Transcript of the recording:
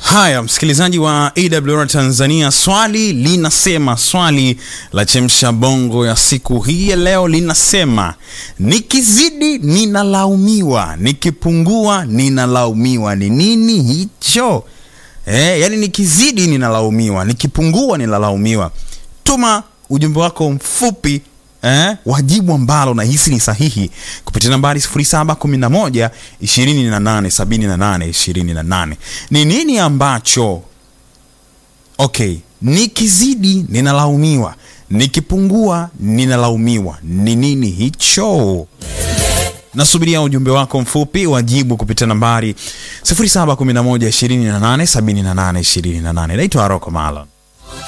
Haya, msikilizaji wa AWR Tanzania, swali linasema, swali la chemsha bongo ya siku hii ya leo linasema, nikizidi ninalaumiwa, nikipungua ninalaumiwa. Ni nini hicho? Eh, yani nikizidi ninalaumiwa, nikipungua ninalaumiwa. Tuma ujumbe wako mfupi eh, wajibu ambalo nahisi ni sahihi kupitia nambari 0711 28 78 28. Ni nini ambacho okay, nikizidi ninalaumiwa, nikipungua ninalaumiwa. Ni nini hicho? Nasubiria ujumbe wako mfupi wajibu kupitia nambari 0711 28 78 28. Naitwa Aroko Malon.